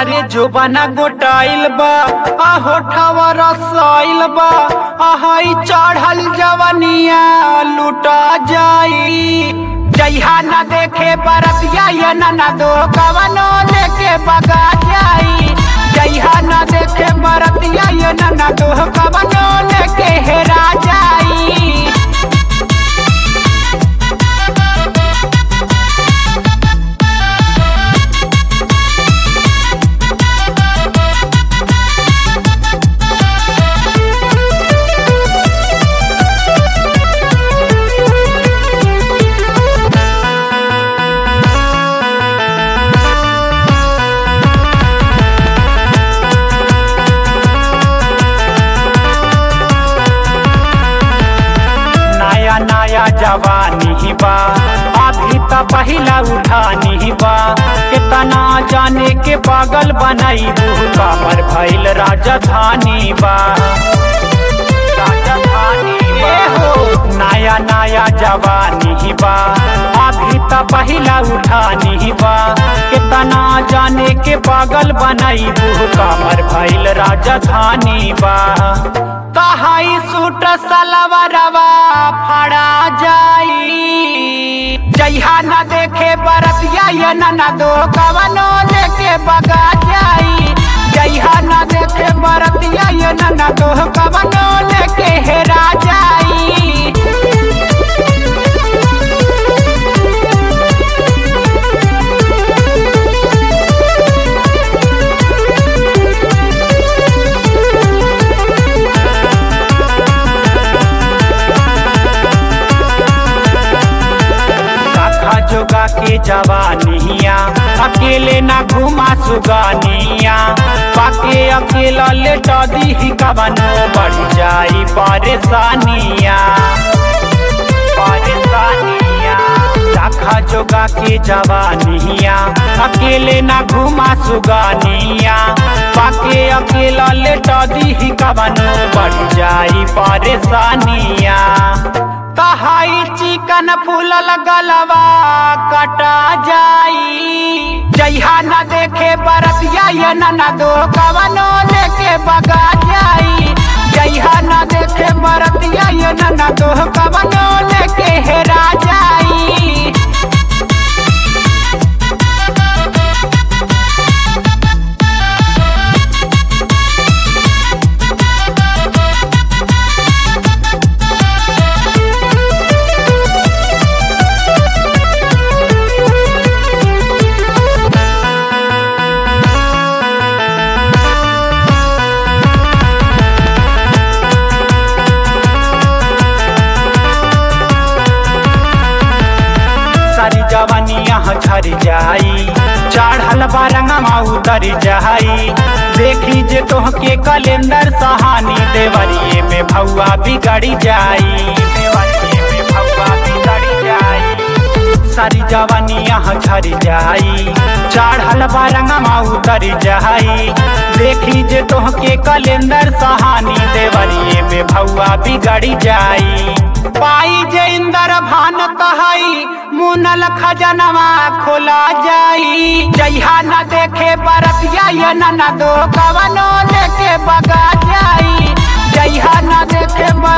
अरे जोबाना गोटाइल बा आ होठवा रसाइल बा आहाई चढ़ल जवनिया लुटा जाई जइहा न देखे बरतिया ये न दो कवनो लेके बगा जाई जइहा न देखे बरतिया ये न दो कवनो लेके हेरा जाई नया नया जवानी बा अभी त पहिला उठानी बा कितना जाने के पागल बनाई कामर भइल राजधानी बा राजधानी बा नया नया जवानी बा अभी त पहिला उठानी बा कितना जाने के पागल बनाई कामर भइल राजधानी बा कहाई सूट सलवरवा फड़ा जाई जइहा न देखे बरतिया ये न दो कवनो लेके बगा जाई जइहा न देखे बरतिया ये न दो कवनो लेके हेरा जाई काखा जोगा के जवानिया अकेले ना घुमा सुगानिया पाके अकेला लेटा दी कवनो बढ़ जाई परेशानिया परेशानिया काखा जोगा के जवानिया अकेले ना घुमा सुगानिया पाके अकेला लेटा दी कवनो बढ़ जाई परेशानिया कहाई चिकन फूलल गलवा कटा जाई जइहा न देखे बरतिया ये न दो कवनो लेके बगा जाई जइहा न देखे बरतिया ये न दो कवनो लेके हेरा जाई सारी जवानिया झर जाई चढ़ल बारंगमा उतर जाई देखी जे तोहके कैलेंडर सहानी देवरिए में भौआ बिगड़ी जाई देवरिए में भौआ बिगड़ी जाई सारी जवानिया झर जाई चढ़ल बारंगमा उतर जाई देखी जे तोहके कैलेंडर सहानी देवरिए में भौआ बिगड़ी जाई पाई जे इंदर भान कहई मुनल खजनवा खोला जाई जइहा न देखे बरतिया ये न दो कवनो लेके बगा जाई जइहा न देखे बर